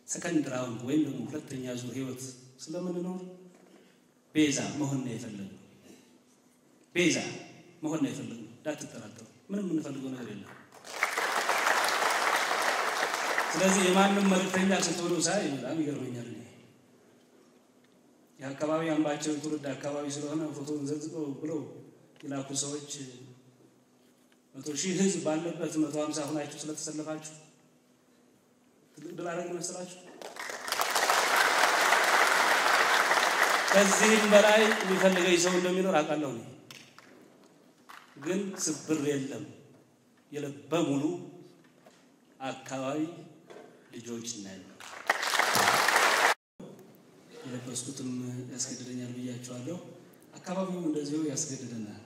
ሰከንድ ራውንድ ወይም ደግሞ ሁለተኛ ዙር ህይወት ስለምንኖር ቤዛ መሆን ነው የፈለግነው። ቤዛ መሆን ነው የፈለግነው። እንዳትጠራጠሩ፣ ምንም የምንፈልገው ነገር የለም። ስለዚህ የማንም መልእክተኛ ስትሆኑ ሳይ በጣም ይገርመኛል። እኔ የአካባቢ አምባቸው የትውልድ አካባቢ ስለሆነ ፎቶን ዘግዝቀው ብለው የላኩ ሰዎች መቶ ሺህ ህዝብ ባለበት መቶ ሀምሳ ሁናችሁ ስለተሰለፋችሁ ትልቅ ድል አደረግ መስላችሁ? ከዚህም በላይ የሚፈልገኝ ሰው እንደሚኖር አውቃለሁ። እኔ ግን ስብር የለም። የልበ ሙሉ አካባቢ ልጆች ነን። የለበስኩትም ያስገድደኛል ብያቸዋለሁ። አካባቢው እንደዚሁ ያስገድደናል።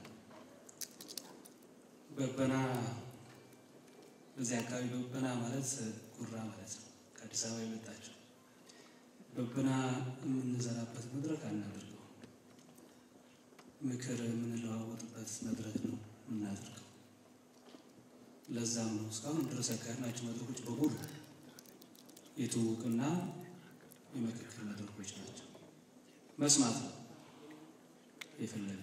በበና በዚህ አካባቢ በበና ማለት ጉራ ማለት ነው። ከአዲስ አበባ የመጣቸው በበና የምንዘራበት መድረክ አናደርገው፣ ምክር የምንለዋወጥበት መድረክ ነው የምናደርገው። ለዛም ነው እስካሁን ድረስ ያካሄድናቸው መድረኮች በሙሉ የትውውቅና የምክክር መድረኮች ናቸው። መስማት ነው የፈለግነው።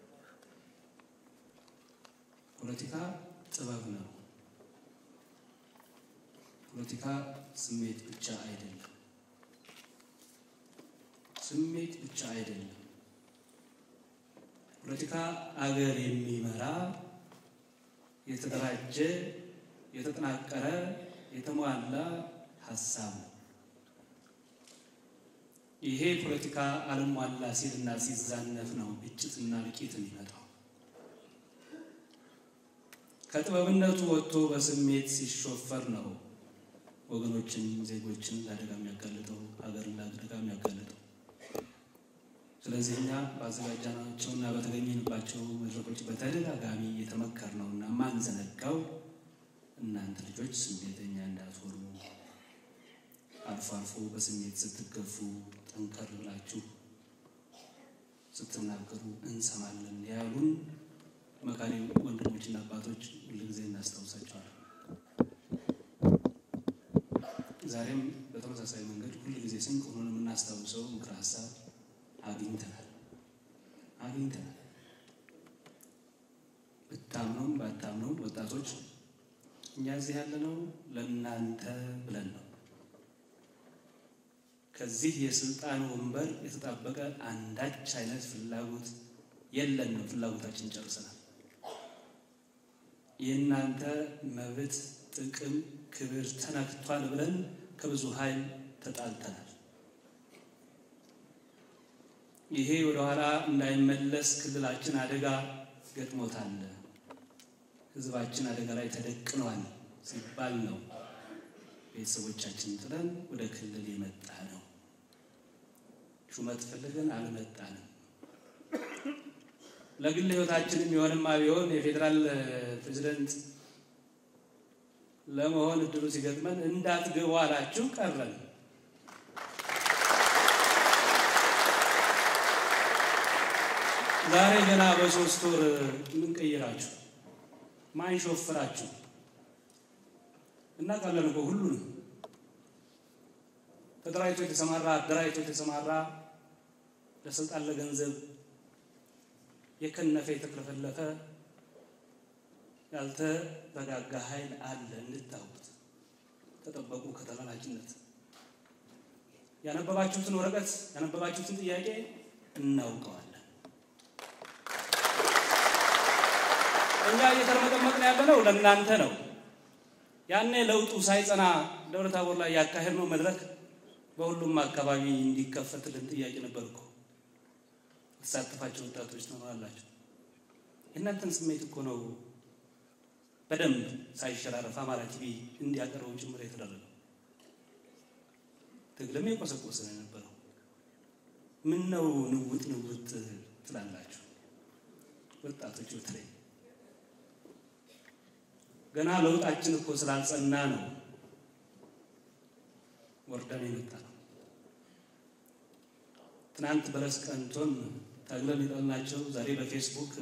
ፖለቲካ ጥበብ ነው። ፖለቲካ ስሜት ብቻ አይደለም። ስሜት ብቻ አይደለም። ፖለቲካ አገር የሚመራ የተደራጀ፣ የተጠናቀረ፣ የተሟላ ሀሳብ ነው። ይሄ ፖለቲካ አልሟላ ሲልና ሲዛነፍ ነው ግጭትና እልቂት የሚመጣው። ከጥበብነቱ ወጥቶ በስሜት ሲሾፈር ነው ወገኖችን፣ ዜጎችን ለአደጋ የሚያጋልጠው ሀገርን ለአደጋ የሚያጋልጠው። ስለዚህ እኛ በአዘጋጃናቸውና በተገኘንባቸው መድረኮች በተደጋጋሚ የተመከር ነው እና ማንዘነጋው እናንተ ልጆች ስሜተኛ እንዳትሆኑ፣ አልፎ አልፎ በስሜት ስትገፉ ጠንከር ብላችሁ ስትናገሩ እንሰማለን ያሉን መካሪ ወንድሞችና አባቶች ሁልጊዜ እናስታውሳቸዋለን። ዛሬም በተመሳሳይ መንገድ ሁልጊዜ ስንቅ ሆኖን የምናስታውሰው ምክረ ሀሳብ አግኝተናል አግኝተናል። ብታምነውም ባታምነውም ወጣቶች እኛ እዚህ ያለነው ለእናንተ ብለን ነው። ከዚህ የስልጣን ወንበር የተጣበቀ አንዳች አይነት ፍላጎት የለንም። ፍላጎታችን ጨርሰናል። የእናንተ መብት፣ ጥቅም፣ ክብር ተነክቷል ብለን ከብዙ ኃይል ተጣልተናል። ይሄ ወደኋላ እንዳይመለስ ክልላችን አደጋ ገጥሞታል፣ ሕዝባችን አደጋ ላይ ተደቅኗል ሲባል ነው ቤተሰቦቻችን ጥለን ወደ ክልል የመጣ ነው። ሹመት ፈልገን አልመጣንም። ለግል ሕይወታችን የሚሆንማ ቢሆን የፌዴራል ፕሬዚደንት ለመሆን እድሉ ሲገጥመን እንዳትገቡ አላችሁ ቀረን። ዛሬ ገና በሶስት ወር ምን ቀይራችሁ ማን ሾፍራችሁ? እናውቃለን እኮ ሁሉንም ተደራጅቶ የተሰማራ አደራጅቶ የተሰማራ ለስልጣን ለገንዘብ የከነፈ የተክለፈለፈ ያልተረጋጋ ኃይል አለ። እንድታውቁት ተጠበቁ ከተላላኪነት። ያነበባችሁትን ወረቀት ያነበባችሁትን ጥያቄ እናውቀዋለን። እኛ እየተርመጠመጥን ያለነው ለእናንተ ነው። ያኔ ለውጡ ሳይጸና ደብረ ታቦር ላይ ያካሄድነው መድረክ በሁሉም አካባቢ እንዲከፈትልን ጥያቄ ነበር እኮ የተሳተፋቸው ወጣቶች ትኖራላችሁ። የእናንተን ስሜት እኮ ነው በደንብ ሳይሸራረፍ አማራ ቲቪ እንዲያቀርበው ጭምር የተደረገው። ትግልም የቆሰቆሰ ነው የነበረው። ምን ነው ንውጥ ንውጥ ትላላችሁ ወጣቶች በተለይ ገና ለውጣችን እኮ ስላልጸና ነው ወርደን የመጣ ነው። ትናንት በለስ ቀንቶን ታግለን የጠልናቸው ዛሬ በፌስቡክ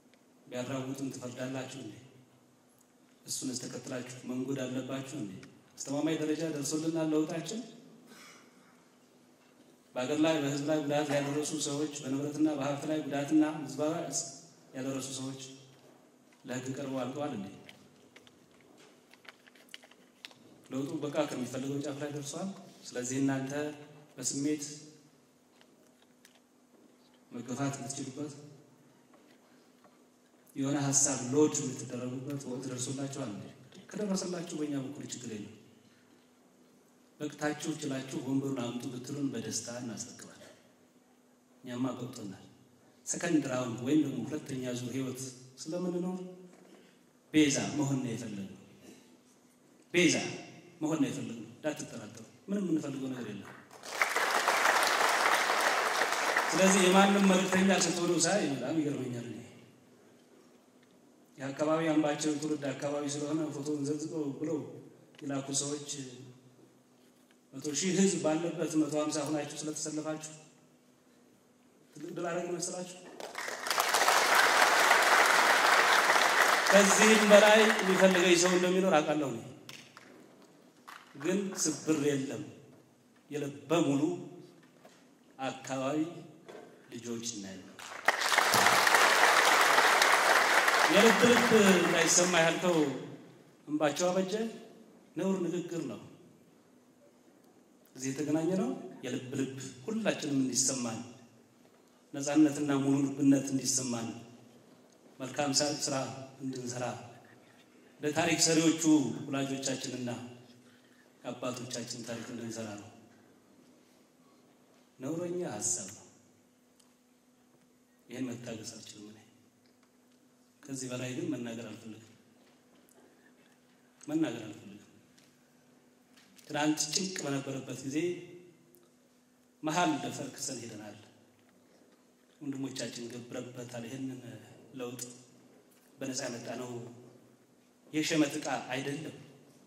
ቢያራውጡን ትፈርዳላችሁ እንዴ? እሱን ተከትላችሁ መንጎድ አለባችሁ እንዴ? አስተማማኝ ደረጃ ደርሶልናል ለውጣችን። በሀገር ላይ በህዝብ ላይ ጉዳት ያደረሱ ሰዎች፣ በንብረትና በሀብት ላይ ጉዳትና ምዝበራ ያደረሱ ሰዎች ለህግ ቀርበው አልቀዋል እንዴ? ለውጡ በቃ ከሚፈልገው ጫፍ ላይ ደርሷል። ስለዚህ እናንተ በስሜት መገፋት የምትችሉበት የሆነ ሀሳብ ሎድ የምትደረጉበት ወቅት ደርሶላችኋል። ከደረሰላችሁ በእኛ በኩል ችግር የለም። በቅታችሁ ችላችሁ ወንበሩን አምጡ ብትሉን በደስታ እናስረክባለን። እኛማ ገብቶናል። ሰከንድ ራውንድ ወይም ደግሞ ሁለተኛ ዙር ህይወት ስለምንኖር ቤዛ መሆን ነው የፈለግነው። ቤዛ መሆን ነው የፈለግነው። እንዳትጠራጠሩ። ምንም የምንፈልገው ነገር የለም። ስለዚህ የማንም መልእክተኛ ስትሆኑ ሳይ በጣም ይገርመኛል። የአካባቢ አምባቸው ትውልድ አካባቢ ስለሆነ ፎቶን ዘግዝቀው ብለው የላኩ ሰዎች መቶ ሺህ ህዝብ ባለበት መቶ ሀምሳ ሁናችሁ ስለተሰለፋችሁ ትልቅ ድል አደረግ መሰላችሁ። ከዚህም በላይ የሚፈልገኝ ሰው እንደሚኖር አውቃለሁ። ግን ስብር የለም። የልበ ሙሉ አካባቢ ልጆች እናያለን። የልብ ልብ እንዳይሰማ ያልከው እንባቸው አበጀ ነውር ንግግር ነው። እዚህ የተገናኘ ነው የልብ ልብ ሁላችንም እንዲሰማን ነፃነትና ሙሉ ልብነት እንዲሰማን መልካም ስራ እንድንሰራ ለታሪክ ሰሪዎቹ ወላጆቻችንና የአባቶቻችን ታሪክ እንድንሰራ ነው። ነውረኛ ሀሳብ ነው። ይህን መታገስ አልችልም። እኔ ከዚህ በላይ ግን መናገር አልፈልግም። መናገር አልፈልግም። ትናንት ጭንቅ በነበረበት ጊዜ መሀል ደፈር ክሰን ሄደናል። ወንድሞቻችን ገብረበታል። ይህንን ለውጥ በነፃ ያመጣ ነው የሸመት ዕቃ አይደለም።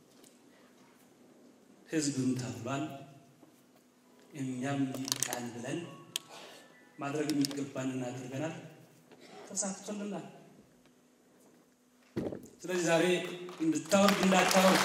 ህዝብም ተብሏል። እኛም ይቃል ብለን ማድረግ የሚገባንን አድርገናል፣ ተሳክቶልናል። ስለዚህ ዛሬ እንድታወርድ እንዳታወርድ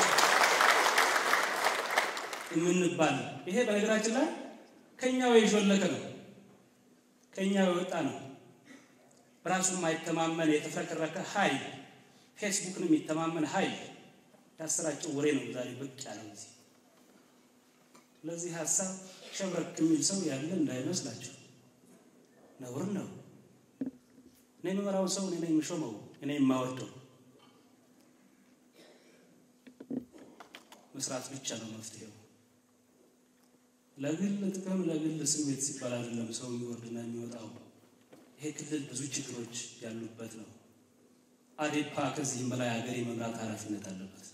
የምንባል ይሄ በነገራችን ላይ ከኛው የሾለከ ነው፣ ከኛው የወጣ ነው። በራሱ የማይተማመን የተፍረከረከ ኃይል ፌስቡክን የሚተማመን ኃይል ያሰራጨው ወሬ ነው ዛሬ ብቅ ያለው ጊዜ። ስለዚህ ሀሳብ ሸብረክ የሚል ሰው ያለ እንዳይመስላችሁ ነውር ነው። እኔ የምመራው ሰው እኔ ነኝ የምሾመው፣ እኔ የማወርደው መስራት ብቻ ነው መፍትሄው። ለግል ጥቅም ለግል ስሜት ሲባል አይደለም ሰው የሚወርድና የሚወጣው። ይሄ ክልል ብዙ ችግሮች ያሉበት ነው። አዴፓ ከዚህም በላይ ሀገር የመምራት ኃላፊነት አለበት።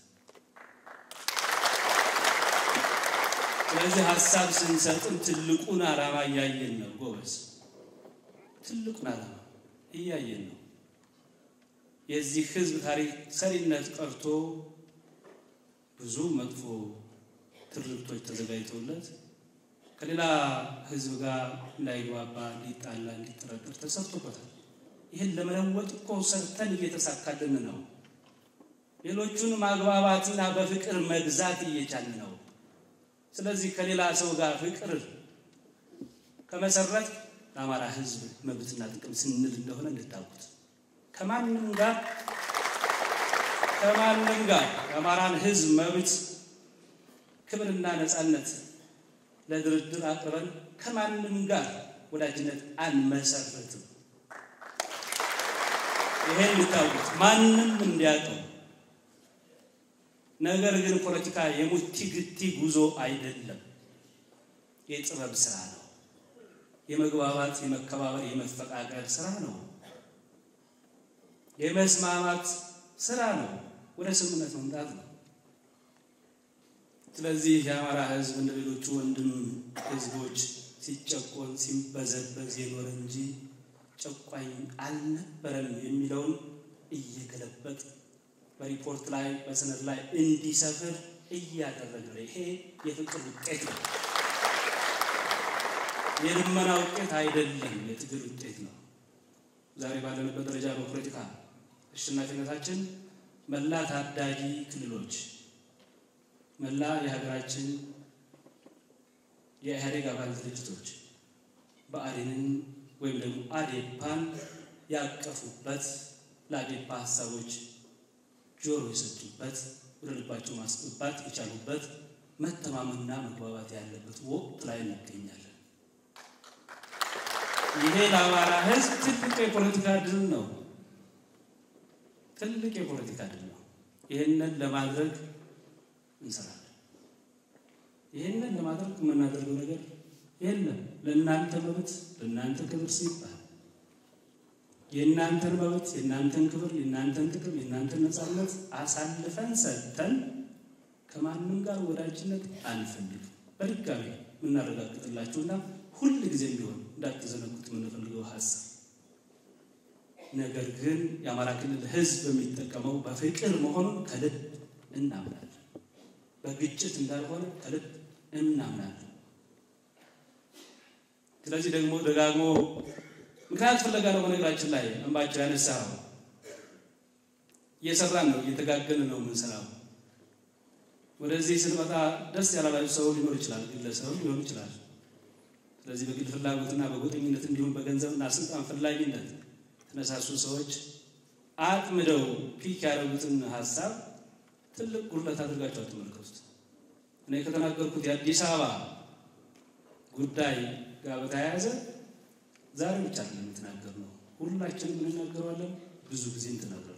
ስለዚህ ሀሳብ ስንሰጥም ትልቁን ዓላማ እያየን ነው ጎበዝ፣ ትልቁን ዓላማ እያየን ነው። የዚህ ህዝብ ታሪክ ሰሪነት ቀርቶ ብዙ መጥፎ ትርክቶች ተዘጋጅተውለት ከሌላ ህዝብ ጋር እንዳይግባባ፣ እንዲጣላ፣ እንዲጠረጠር ተሰርቶበታል። ይህን ለመለወጥ እኮ ሰርተን እየተሳካልን ነው። ሌሎቹን ማግባባትና በፍቅር መግዛት እየቻልን ነው። ስለዚህ ከሌላ ሰው ጋር ፍቅር ከመሰረት ለአማራ ህዝብ መብትና ጥቅም ስንል እንደሆነ እንድታውቁት ከማንም ጋር ከማንም ጋር የአማራን ህዝብ መብት ክብርና ነፃነት ለድርድር አቅርበን ከማንም ጋር ወዳጅነት አንመሰርትም። ይሄን እንድታውቁት ማንም እንዲያውቀው። ነገር ግን ፖለቲካ የሙቲ ግቲ ጉዞ አይደለም፣ የጥበብ ስራ ነው። የመግባባት፣ የመከባበር፣ የመፈቃቀር ስራ ነው። የመስማማት ስራ ነው። ወደ ስምምነት መምጣት ነው። ስለዚህ የአማራ ህዝብ እንደ ሌሎቹ ወንድም ህዝቦች ሲጨቆን ሲበዘበዝ የኖረ እንጂ ጨቋኝ አልነበረም የሚለውን እየገለበጥ በሪፖርት ላይ በሰነድ ላይ እንዲሰፍር እያደረገ ነው። ይሄ የፍቅር ውጤት ነው። የልመና ውጤት አይደለም፣ የትግል ውጤት ነው። ዛሬ ባለንበት ደረጃ በፖለቲካ አሸናፊነታችን መላ ታዳጊ ክልሎች መላ የሀገራችን የኢህአዴግ አባል ድርጅቶች ብአዴንን ወይም ደግሞ አዴፓን ያቀፉበት ለአዴፓ ሀሳቦች ጆሮ የሰጡበት ወደ ልባቸው ማስገባት የቻሉበት መተማመንና መግባባት ያለበት ወቅት ላይ እንገኛለን። ይሄ ለአማራ ሕዝብ ትልቅ የፖለቲካ ድል ነው። ትልቅ የፖለቲካ ድል ነው። ይህንን ለማድረግ እንሰራለን። ይህንን ለማድረግ የምናደርገው ነገር የለም። ለእናንተ መብት፣ ለእናንተ ክብር ሲባል የእናንተን መብት፣ የእናንተን ክብር፣ የእናንተን ጥቅም፣ የእናንተን ነፃነት አሳልፈን ሰጥተን ከማንም ጋር ወዳጅነት አንፈልግም። በድጋሚ የምናረጋግጥላችሁና ሁል ጊዜም ቢሆን እንዳትዘነጉት የምንፈልገው ሀሳብ ነገር ግን የአማራ ክልል ህዝብ የሚጠቀመው በፍቅር መሆኑን ከልብ እናምናለን። በግጭት እንዳልሆነ ከልብ እናምናለን። ስለዚህ ደግሞ ደጋግሞ ምክንያት ፍለጋ ነው። በነገራችን ላይ እንባቸው ያነሳው እየሰራን ነው፣ እየተጋገን ነው የምንሰራው። ወደዚህ ስንመጣ ደስ ያላላችሁ ሰው ሊኖር ይችላል፣ ግለሰብ ሊሆን ይችላል። ስለዚህ በግል ፍላጎትና በጎጠኝነት እንዲሁም በገንዘብና ስልጣን ፈላጊነት የተነሳሱ ሰዎች አጥምደው ፒክ ያደረጉትን ሀሳብ ትልቅ ጉድለት አድርጋቸው አትመልከቱት። እኔ ከተናገርኩት የአዲስ አበባ ጉዳይ ጋር በተያያዘ ዛሬ ብቻ አይደለም የተናገርነው፣ ሁላችንም እንናገረዋለን። ብዙ ጊዜ ተናግረናል።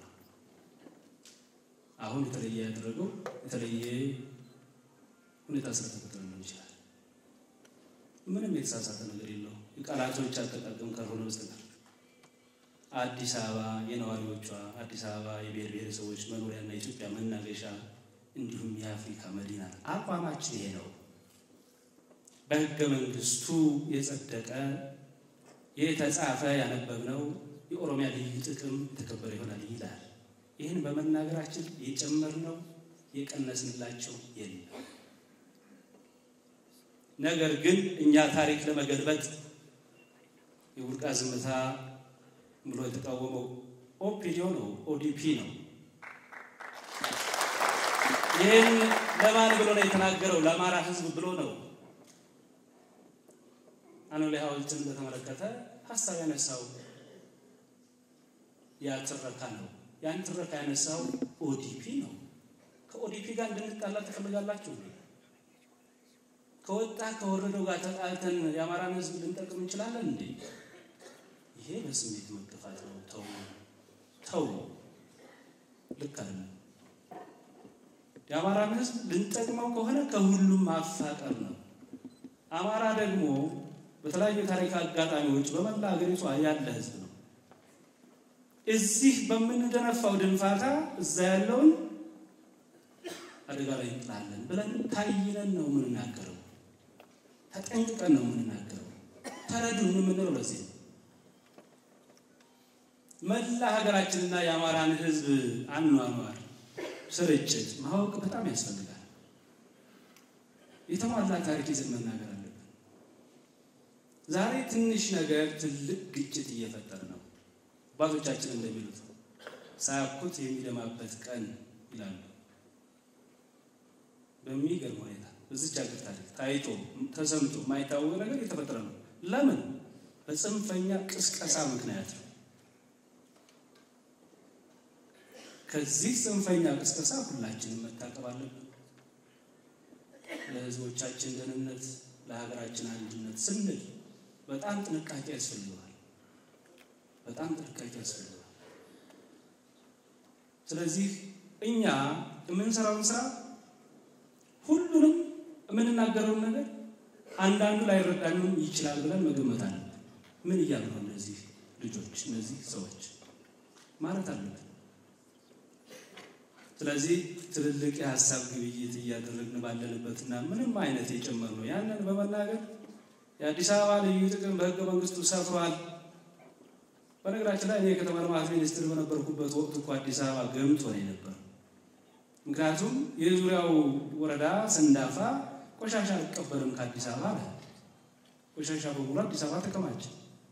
አሁን የተለየ ያደረገው የተለየ ሁኔታ ስለተፈጠረ ሊሆን ይችላል። ምንም የተሳሳተ ነገር የለው የቃላቶች አጠቃቀም ካልሆነ በስተቀር አዲስ አበባ የነዋሪዎቿ አዲስ አበባ የብሔር ብሔረሰቦች መኖሪያና የኢትዮጵያ መናገሻ እንዲሁም የአፍሪካ መዲና አቋማችን ይሄ ነው። በሕገ መንግስቱ የጸደቀ የተጻፈ ያነበብነው የኦሮሚያ ልዩ ጥቅም የተከበረ ይሆናል ይላል። ይህን በመናገራችን የጨመርነው የቀነስንላቸው የለም። ነገር ግን እኛ ታሪክ ለመገልበጥ የቡርቃ ዝምታ ብሎ የተቃወመው ኦፒዲዮ ነው፣ ኦዲፒ ነው። ይህን ለማን ብሎ ነው የተናገረው? ለአማራ ህዝብ ብሎ ነው። አኖሌ ሐውልትን በተመለከተ ሀሳብ ያነሳው ያ ትረካ ነው። ያን ትረካ ያነሳው ኦዲፒ ነው። ከኦዲፒ ጋር እንድንጣላ ትፈልጋላችሁ? ከወጣ ከወረደው ጋር ተጣልተን የአማራን ህዝብ ልንጠቅም እንችላለን እንዴ? ይሄ በስሜት መገፋት ነው። ተው ተው፣ ልክ አይደለም። የአማራን ህዝብ ልንጠቅመው ከሆነ ከሁሉም ማፋቀር ነው። አማራ ደግሞ በተለያዩ ታሪክ አጋጣሚዎች በመላ ሀገሪቷ ያለ ህዝብ ነው። እዚህ በምንደነፋው ድንፋታ እዛ ያለውን አደጋ ላይ እንጥላለን ብለን ታይነን ነው የምንናገረው። ተጠንቅቀን ነው የምንናገረው። ተረዱን የምንለው ለዚህ ነው። መላ ሀገራችንና የአማራን ህዝብ አኗኗር ስርጭት ማወቅ በጣም ያስፈልጋል። የተሟላ ታሪክ ይዘን መናገር አለብን። ዛሬ ትንሽ ነገር ትልቅ ግጭት እየፈጠረ ነው። አባቶቻችን እንደሚሉት ሳያኩት የሚደማበት ቀን ይላሉ። በሚገርም ሁኔታ በዚች ሀገር ታሪክ ታይቶ ተሰምቶ የማይታወቅ ነገር እየተፈጠረ ነው። ለምን? በጽንፈኛ ቅስቀሳ ምክንያት ነው። ከዚህ ጽንፈኛ ቅስቀሳ ሁላችንም መታቀብ አለብን። ለህዝቦቻችን ደህንነት፣ ለሀገራችን አንድነት ስንል በጣም ጥንቃቄ ያስፈልገዋል። በጣም ጥንቃቄ ያስፈልገዋል። ስለዚህ እኛ የምንሰራውን ስራ ሁሉንም የምንናገረውን ነገር አንዳንዱ ላይረዳንም ይችላል ብለን መገመት አለብን። ምን እያሉ ነው እነዚህ ልጆች እነዚህ ሰዎች ማለት አለብን። ስለዚህ ትልልቅ የሀሳብ ግብይት እያደረግን ባለንበትና ምንም አይነት የጨመር ነው ያንን በመናገር የአዲስ አበባ ልዩ ጥቅም በህገ መንግስቱ ሰፍሯል። በነገራችን ላይ እኔ የከተማ ልማት ሚኒስትር በነበርኩበት ወቅት እኮ አዲስ አበባ ገምቶ ነው የነበር። ምክንያቱም የዙሪያው ወረዳ ሰንዳፋ ቆሻሻ አልቀበልም ከአዲስ አበባ አለ። ቆሻሻ በሙሉ አዲስ አበባ ተከማቸ፣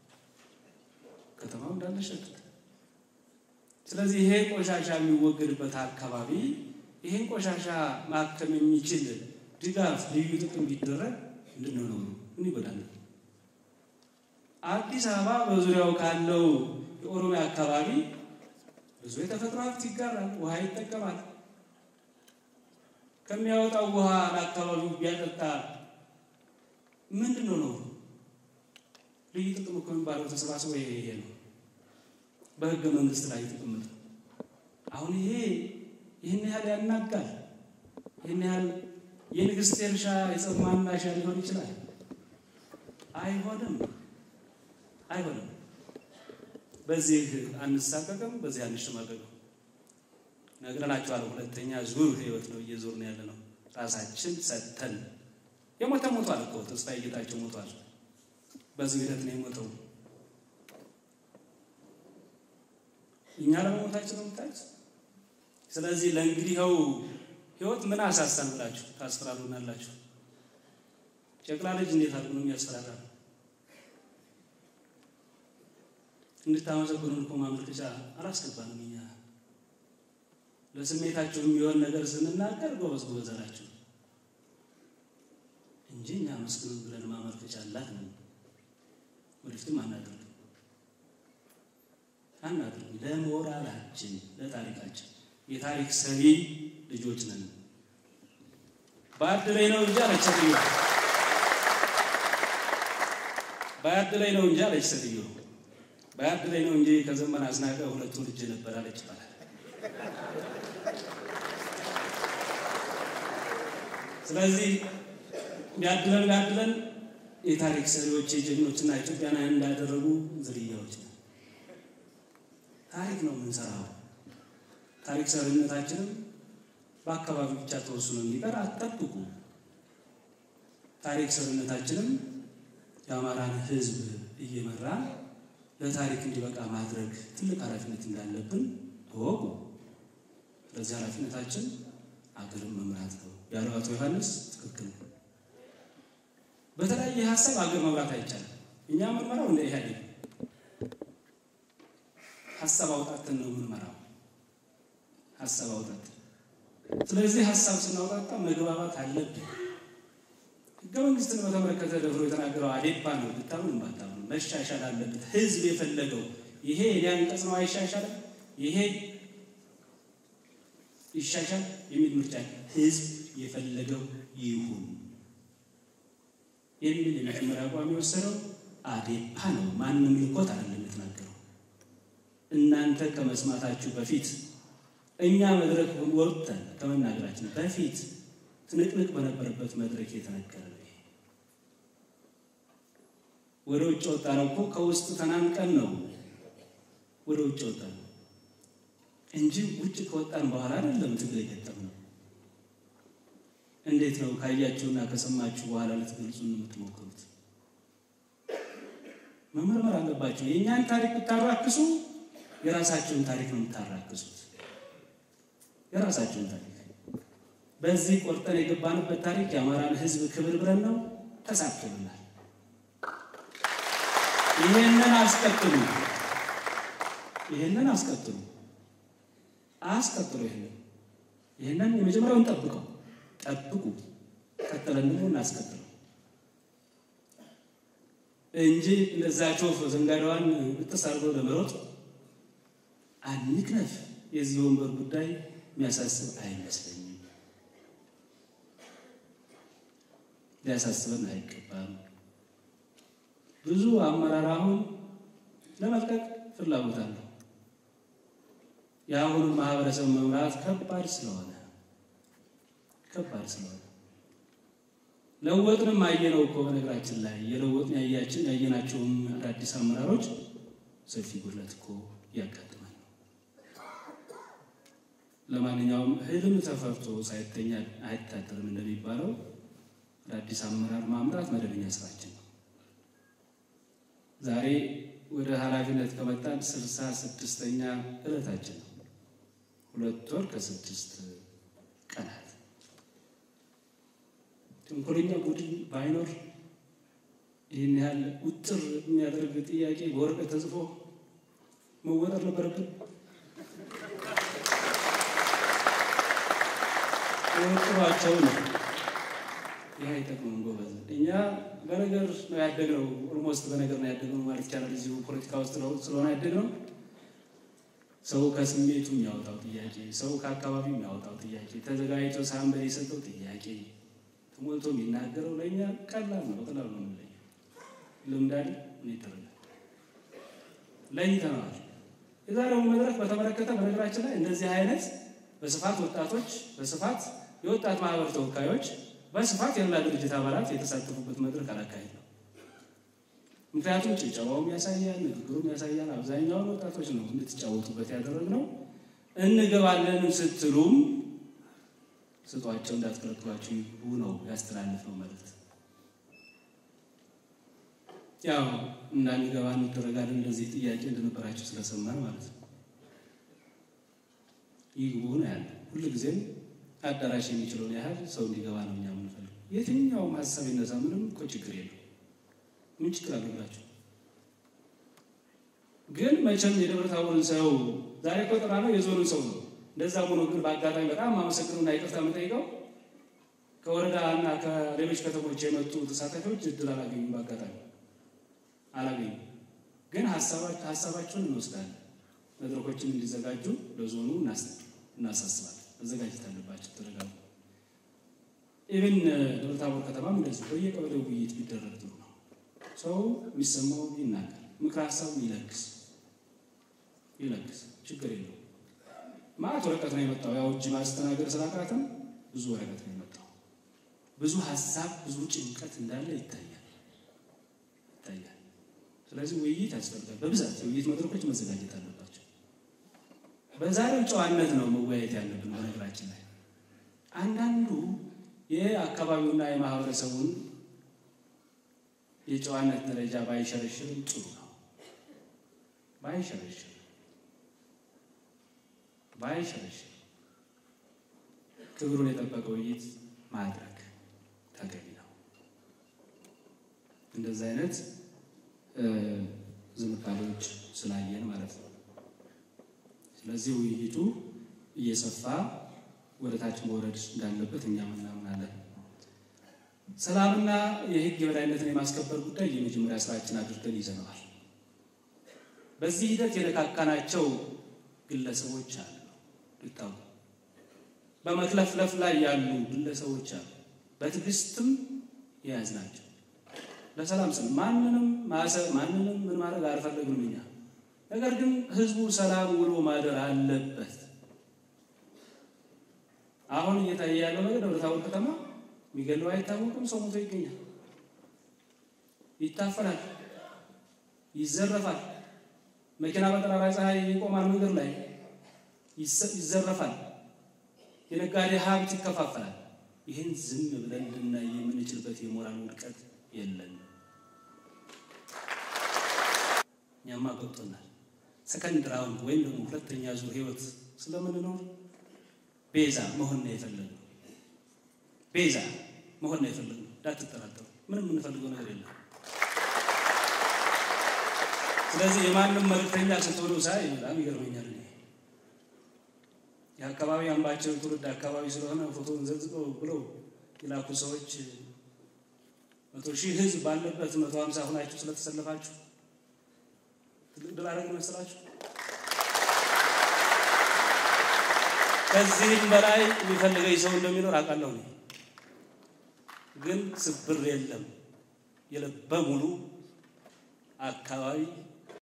ከተማው እንዳለ ሸቀጥ። ስለዚህ ይሄ ቆሻሻ የሚወገድበት አካባቢ ይህን ቆሻሻ ማከም የሚችል ድጋፍ ልዩ ጥቅም ቢደረግ ምንድነው ነው ምን ይጎዳል? አዲስ አበባ በዙሪያው ካለው የኦሮሚያ አካባቢ ብዙ የተፈጥሮ ሀብት ይጋራል፣ ውሃ ይጠቀማል። ከሚያወጣው ውሃ ለአካባቢው ቢያጠጣ ምንድን ነው ነው ልዩ ጥቅም እኮ የሚባለው ተሰባስቦ ይሄ ነው በህገ መንግስት ላይ የተቀመጠ። አሁን ይሄ ይህን ያህል ያናጋል። ይህን ያህል የንግስት ኤልሻ የጸብ ማናሻ ሊሆን ይችላል። አይሆንም፣ አይሆንም። በዚህ አንሳቀቅም፣ በዚህ አንሸማቀቅም። ነግረናቸዋል። ሁለተኛ ዙር ህይወት ነው እየዞር ነው ያለ ነው። ራሳችን ሰጥተን የሞተ ሞቷል እኮ ተስፋዬ ጌታቸው ሞቷል። በዚህ ሂደት ነው የሞተው። እኛ ለመሞታችን ነው የምታዩት። ስለዚህ ለእንግዲህ ይኸው ህይወት ምን አሳሳን ብላችሁ ታስፈራሩናላችሁ። ጨቅላ ልጅ እንዴት አድርጎ ነው የሚያስፈራራ? እንድታመሰግኑን እኮ ማመልከቻ አላስገባንም እኛ ለስሜታቸው የሚሆን ነገር ስንናገር ጎበዝ ጎበዝ አላቸው እንጂ እኛ መስግኑን ብለን ማመልከቻ አላት ነው። ወደፊትም አናደርግም አናደርግም። ለሞራላችን ለታሪካችን የታሪክ ሰሪ ልጆች ነን። በአድላይ ነው እንጂ አለች ሴትዮ። በአድላይ ነው እንጂ አለች ሴትዮ። በአድላይ ነው እንጂ ከዘመን አስናቀ ሁለቱ ልጅ ነበር አለች ይባላል። ስለዚህ ቢያድለን ቢያድለን የታሪክ ሰሪዎች የጀግኖችና ኢትዮጵያን እንዳደረጉ ዝርያዎች ነው። ታሪክ ነው የምንሰራው። ታሪክ ሰሪነታችንም በአካባቢ ብቻ ተወስኖ እንዲቀር አትጠብቁ። ታሪክ ሰሪነታችንም የአማራን ሕዝብ እየመራ ለታሪክ እንዲበቃ ማድረግ ትልቅ ኃላፊነት እንዳለብን እወቁ። ስለዚህ ኃላፊነታችን አገርን መምራት ነው ያለው አቶ ዮሐንስ ትክክል ነው። በተለያየ ሀሳብ አገር መምራት አይቻልም። እኛ የምንመራው እንደ ኢህአዴግ ሀሳብ አውጣትን ነው የምንመራው፣ ሀሳብ አውጣትን። ስለዚህ ሀሳብ ስናውጣጣ መግባባት አለብን። ህገ መንግስትን በተመለከተ ደፍሮ የተናገረው አዴፓ ነው። ብታምኑ ባታምኑ መሻሻል አለበት። ህዝብ የፈለገው ይሄ የኔ አንቀጽ ነው አይሻሻልም፣ ይሄ ይሻሻል የሚል ምርጫ ህዝብ የፈለገው ይሁን የሚል የመጀመሪያ አቋም የወሰደው አዴፓ ነው። ማንም ልኮት አይደለም የተናገረው። እናንተ ከመስማታችሁ በፊት እኛ መድረክ ወጥተን ከመናገራችን በፊት ትንቅንቅ በነበረበት መድረክ የተነገረ ነው። ወደ ውጭ ወጣ ነው እኮ ከውስጥ ተናንቀን ነው ወደ ውጭ ወጣ ነው እንጂ ውጭ ከወጣን በኋላ አይደለም ትግል የገጠምነው። እንዴት ነው ካያችሁና ከሰማችሁ በኋላ ልትገልጹ የምትሞክሩት? መመርመር አለባቸው። የእኛን ታሪክ ብታራክሱ የራሳቸውን ታሪክ ነው የምታራክሱት። የራሳቸውን ታሪክ በዚህ ቆርጠን የገባንበት ታሪክ የአማራን ሕዝብ ክብር ብለን ነው ተሳክቶልናል። ይሄንን አስቀጥሉ፣ ይሄንን አስቀጥሉ፣ አስቀጥሉ። ይሄንን ይሄንን የመጀመሪያውን ጠብቀው ጠብቁ፣ ቀጥለን ደግሞ እናስቀጥለው እንጂ እንደዛ ቾፍ ዘንጋዳዋን ብጥስ አድርገው ለመሮጥ አንክነፍ። የዚህ ወንበር ጉዳይ የሚያሳስብ አይመስለኝም። ሊያሳስበን አይገባም። ብዙ አመራር አሁን ለመልቀቅ ፍላጎት አለው። የአሁኑን ማህበረሰብ መምራት ከባድ ስለሆነ ከባድ ስለሆነ ለወጥንም አየነው እኮ በነገራችን ላይ የለወጥን ያያችን ያየናቸውም አዳዲስ አመራሮች ሰፊ ጉድለት እኮ ያጋጥማል። ለማንኛውም ህልም ተፈርቶ ሳይተኛ አይታደርም እንደሚባለው አዳዲስ አመራር ማምራት መደበኛ ስራችን ነው። ዛሬ ወደ ኃላፊነት ከመጣን ስልሳ ስድስተኛ እለታችን ነው። ሁለት ወር ከስድስት ቀናት ተንኮለኛ ቡድን ባይኖር ይህን ያህል ውጥር የሚያደርግ ጥያቄ በወረቀት ተጽፎ መወጠር ነበረብን። ቆጥሯቸው ነው። ይህ አይጠቅምም ጎበዝ። እኛ በነገር ነው ያደግነው። ኦልሞስት በነገር ነው ያደግነው ማለት ይቻላል። እዚሁ ፖለቲካ ውስጥ ስለሆነ ያደግነው ሰው ከስሜቱ የሚያወጣው ጥያቄ፣ ሰው ከአካባቢው የሚያወጣው ጥያቄ፣ ተዘጋጅቶ ሳንበል የሰጠው ጥያቄ ተሞልቶ የሚናገረው ለእኛ ቀላል ነው። በቀላሉ ነው የምንለየው። ልምዳል ምን ይደረጋል? ለይተነዋል። የዛሬውን መድረክ በተመለከተ በነገራችን ላይ እንደዚህ አይነት በስፋት ወጣቶች በስፋት የወጣት ማህበር ተወካዮች በስፋት የሌላ ድርጅት አባላት የተሳተፉበት መድረክ አላካሄድ ነው። ምክንያቱም ጭብጨባውም ያሳያል፣ ንግግሩም ያሳያል። አብዛኛውን ወጣቶች ነው እንድትጫወቱበት ያደረግነው። እንገባለን ስትሉም ስጧቸው እንዳትከለክሏቸው ይግቡ ነው ያስተላለፍነው መልዕክት። ያው እንዳንገባ እንደረጋለን እንደዚህ ጥያቄ እንደነበራቸው ስለሰማን ማለት ነው። ይግቡ ነው ያለ። ሁልጊዜም አዳራሽ የሚችለውን ያህል ሰው እንዲገባ ነው እኛ የምንፈልገው። የትኛውም ሀሳብ ይነሳ፣ ምንም እኮ ችግር የለው። ምን ችግር አለባቸው? ግን መቼም የደብረ ታቦርን ሰው ዛሬ እኮ ጥራ ነው የዞንን ሰው ነው። እንደዛ ሆኖ ግን በአጋጣሚ በጣም አመሰግነውና ይቅርታ የምጠይቀው ከወረዳ እና ከሌሎች ከተሞች የመጡ ተሳታፊዎች እድል አላገኙም። በአጋጣሚ አላገኙም። ግን ሀሳባቸውን እንወስዳለን። መድረኮችን እንዲዘጋጁ ለዞኑ እናሳስባለን። መዘጋጀት አለባቸው። ተደጋግሞ ኢብን ደብረ ታቦር ከተማም እንደዚህ በየቀበሌው ውይይት ቢደረግ ጥሩ ነው። ሰው የሚሰማው ይናገር፣ ምክር ሀሳብ ይለግስ ይለግስ፣ ችግር የለው። ማለት ወረቀት ነው የመጣው። ያው እጅ ማስተናገድ ስላቃተም ብዙ ወረቀት ነው የመጣው። ብዙ ሀሳብ ብዙ ጭንቀት እንዳለ ይታያል ይታያል። ስለዚህ ውይይት ያስፈልጋል። በብዛት የውይይት መድረኮች መዘጋጀት አለባቸው። በዛሬው ጨዋነት ነው መወያየት ያለብን። በነገራችን ላይ አንዳንዱ የአካባቢውና የማህበረሰቡን የጨዋነት ደረጃ ባይሸረሽርም ጥሩ ነው። ባይሸረሽር ባይሸረሽር ክብሩን የጠበቀ ውይይት ማድረግ ተገቢ ነው። እንደዚህ አይነት ዝንባሌዎች ስላየን ማለት ነው። ስለዚህ ውይይቱ እየሰፋ ወደ ታች መውረድ እንዳለበት እኛም እናምናለን። ሰላምና የሕግ የበላይነትን የማስከበር ጉዳይ የመጀመሪያ ስራችን አድርገን ይዘነዋል። በዚህ ሂደት የነካካናቸው ግለሰቦች አሉ፣ ይታወቁ በመክለፍለፍ ላይ ያሉ ግለሰቦች አሉ። በትዕግስትም የያዝናቸው ለሰላም ስል ማንንም ማሰብ ማንንም ምን ማድረግ አልፈለግንም እኛ። ነገር ግን ህዝቡ ሰላም ውሎ ማደር አለበት። አሁን እየታየ ያለው ነገር ደብረ ታቦር ከተማ የሚገለው አይታወቅም። ሰው ሞቶ ይገኛል፣ ይታፈናል፣ ይዘረፋል። መኪና በጠራራ ፀሐይ ይቆማል፣ መንገድ ላይ ይዘረፋል። የነጋዴ ሀብት ይከፋፈላል። ይህን ዝም ብለን ልናይ የምንችልበት የሞራል ውድቀት የለን። እኛማ ገብቶናል። ሰከንድ ራውንድ ወይም ደግሞ ሁለተኛ ዙር ህይወት ስለምንኖር ቤዛ መሆን ነው የፈለግነው። ቤዛ መሆን ነው የፈለግነው። እንዳትጠራጠሩ፣ ምንም የምንፈልገው ነገር የለም። ስለዚህ የማንም መልእክተኛ ስትሆኑ ሳይ በጣም ይገርመኛል። እኔ የአካባቢ አምባቸው ትውልድ አካባቢ ስለሆነ ፎቶን ዘዝቀው ብለው የላኩ ሰዎች መቶ ሺህ ህዝብ ባለበት መቶ ሀምሳ ሁናችሁ ስለተሰለፋችሁ ትልቅ ድል አደረግን መሰላችሁ? ከዚህም በላይ የሚፈልገኝ ሰው እንደሚኖር አውቃለሁ። ግን ስብር የለም። የልበ ሙሉ አካባቢ